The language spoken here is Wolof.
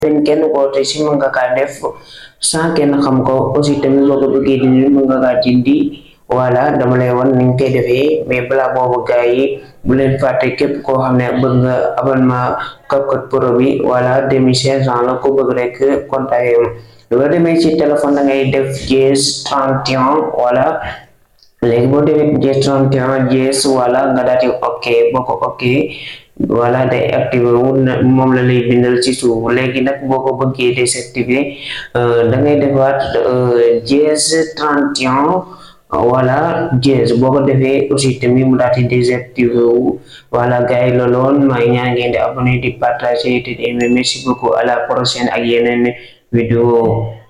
benn kenn ko te si mën nga kaa def sans kenn xam ko aussi tamit boo ko bëggee dindi mën nga kaa dindi voilà dama lay wan ni nga koy defee mais balaa boobu gars yi bu leen fàtte képp koo xam ne bëgg nga abonnement CapCut Pro bi voilà deux mille cinq cent la ko bëgg rek contacté loo demee ci téléphone da ngay def dièse trente et un voilà léegi boo defee dièse trente et un dièse voilà nga daal di ok boo ko ok voilà day activé wu moom la lay bindal ci suuf léegi nag boo ko bëggee désactivé da ngay defaat dièse trente et un voilà dièse boo ko defee aussi tamit mu daal di désactivé wu voilà gars yi loolu woon maa ngi ñaan ngeen di abonné di partager te di aimer merci beaucoup à la prochaine ak yeneen vidéo